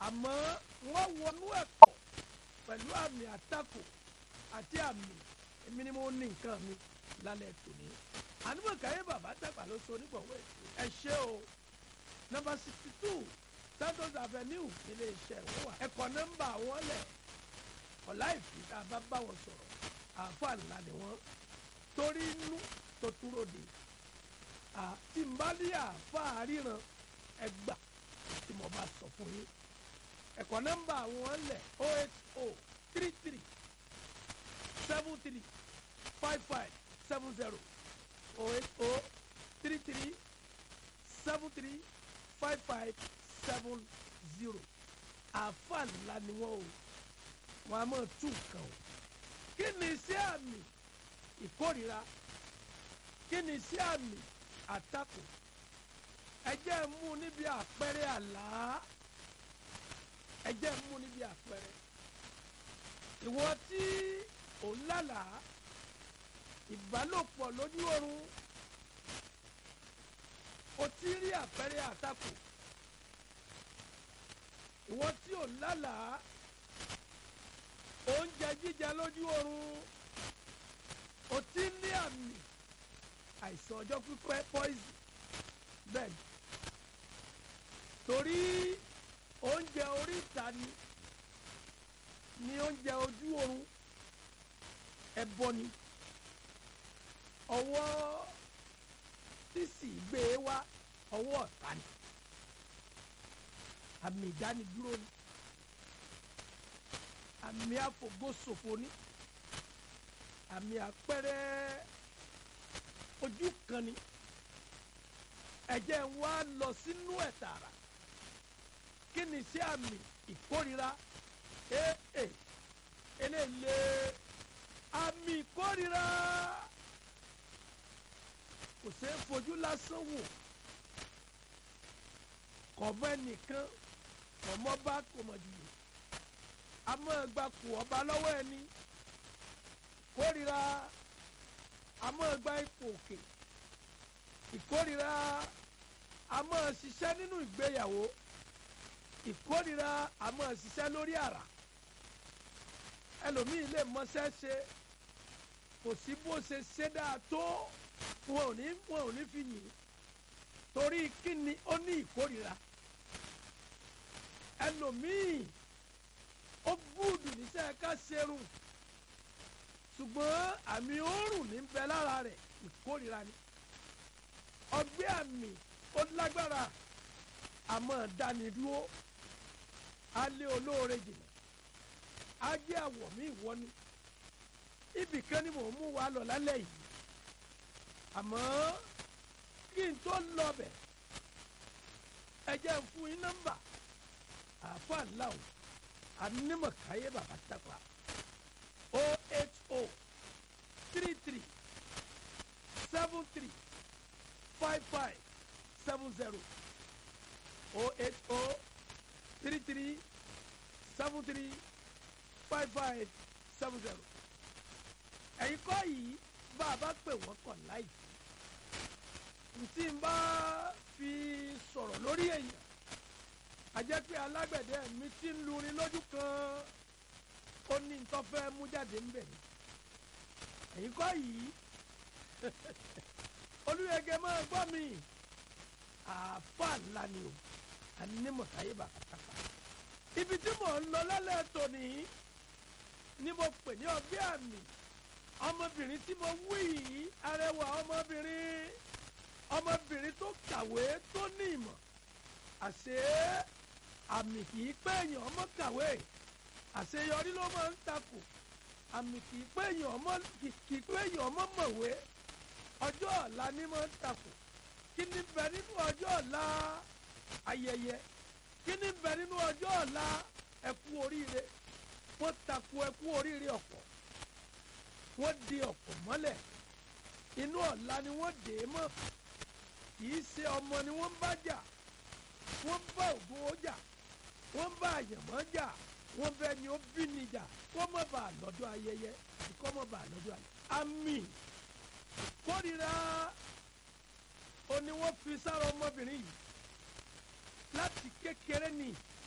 àmọ́ wọ́n wọnú ẹ̀kọ́ pẹ̀lú àmì àtakò àti àmì èmi ni mo ní nǹkan mi lálẹ́ tòní. ànúmọ̀káyé bàbá tàgbà ló so onígbọ̀wọ́ ètò ẹ ṣé o nọ́mbà sixty two santos avenue nílé iṣẹ́ wọn wà ẹ̀kọ́ nọ́mbà wọn lẹ̀ ọ̀la ìfìdá bá bá wọn sọ̀rọ̀ àáfàá ńlá ni wọ́n torí inú tó túró de àti mbálí àáfàá ríran ẹgbà tí mo bá sọ fún yín ẹ̀kọ́ nọ́mbà wọn lẹ̀ o eight o three three seven three five five seven zero o eight o three three seven three five five seven zero àáfàá ńlá ni wọ́n o wọn a máa tú nǹkan o kí ni iṣẹ́ àmì ìkórira kí ni iṣẹ́ àmì àtakò ẹ jẹ́ mú níbi àpẹẹrẹ àlá ẹ jẹ́ mú níbi àpẹẹrẹ ìwọ tí ò ń lálàá ìbálòpọ̀ lójú oorun o ti rí àpẹẹrẹ àtakò ìwọ tí ò ń lálàá oúnjẹ jíjẹ lójú oorun o ti ní àmì àìsàn ọjọ́ pípẹ́ poison bẹ́ẹ̀ ni torí oúnjẹ oríta ni ní oúnjẹ ojú oorun ẹbọ ni ọwọ́ sísì gbé e wá ọwọ́ ọ̀tá ni àmì ìdánidúró ni àmì àfògósòfò ni àmì àpẹẹrẹ ojú kan ni ẹ̀jẹ̀ ń wá lọ sínú ẹ̀ tààrà kí ni sí àmì ìkórira ee eléle àmì ìkórira kò ṣeé fojú lásán wò kọ̀ọ̀bọ ẹnìkan kọ̀ọ̀mọ́ bá kọ̀mọ̀dìyẹ àmọ́ ẹgbà kù ọba lọ́wọ́ ẹni kórira àmọ́ ẹgbà ipò òkè ìkórira àmọ́ ṣiṣẹ́ nínú ìgbéyàwó ìkórira àmọ́ ṣiṣẹ́ lórí àrà ẹlòmíì lè mọṣẹ́ ṣe kò sí bó ṣe ṣe dáa tó wọn ò ní wọn ò ní fi yìn torí kíni ó ní ìkórira ẹlòmíì ó gúdù níṣẹ́ ká ṣerun ṣùgbọ́n àmì òórùn ní bẹ lára rẹ̀ ìkórira ni ọgbẹ́ àmì ó lágbára àmọ́ dánidúró alẹ́ olóore jìnnà ajé àwọ̀ mi ìwọ ni ibì kan ni mò ń mú wa lọ lálẹ́ yìí àmọ́ kí n tó lọ bẹ̀ ẹ jẹ́ n fún yín nọ́mbà àáfàá ńlá o anímọ̀káyé bàbá tàpá o eight o three three seven three five five seven zero o eight o three three seven three five five seven zero ẹ̀yin kọ́ yìí bá a bá pè wọ́n kàn láì ntí n bá fi sọ̀rọ̀ lórí èèyàn àjẹ́ pé alágbẹ̀dẹ mi ti ń lurin lójú kan ó ní ntọ́fẹ́ mú jáde ń bẹ̀ ni ẹ̀yin kọ́ yìí olùyẹ̀gẹ̀ máa gbọ́ mi àáfàá ńlá ni o anímọ̀táyé bàkàtàkà ibi tí mò ń lọ lálẹ́ tòní ni mo pè ní ọgbẹ́ àmì ọmọbìnrin tí mo wí yìí arẹwà ọmọbìnrin ọmọbìnrin tó kàwé tó ní ìmọ̀ àṣé àmì kì í pé èèyàn ọmọ kàwé àṣeyọrí ló máa ń takò àmì kì í pé èèyàn ọmọ kì í pé èèyàn ọmọ mọ̀wé ọjọ́ ọ̀la ni máa ń takò kí ni bẹ nínú ọjọ́ ọ̀la ayẹyẹ kí ni bẹ nínú ọjọ́ ọ̀la ẹkú oríire wọ́n takò ẹkú oríire ọ̀pọ̀ wọ́n di ọ̀pọ̀ mọ́lẹ̀ inú ọ̀la ni wọ́n dè é mọ́ kìí ṣe ọmọ ni wọ́n bá jà wọ́n bá ògo jà wọ́n bá àyànmọ́ jà wọ́n bẹ ni ó bí ni jà kó má bàa lọ́dọ̀ ayẹyẹ kó má bàa lọ́dọ̀ ayẹyẹ. àmì kórìíra ó ní wọ́n fi sára ọmọbìnrin yìí láti kékeré ni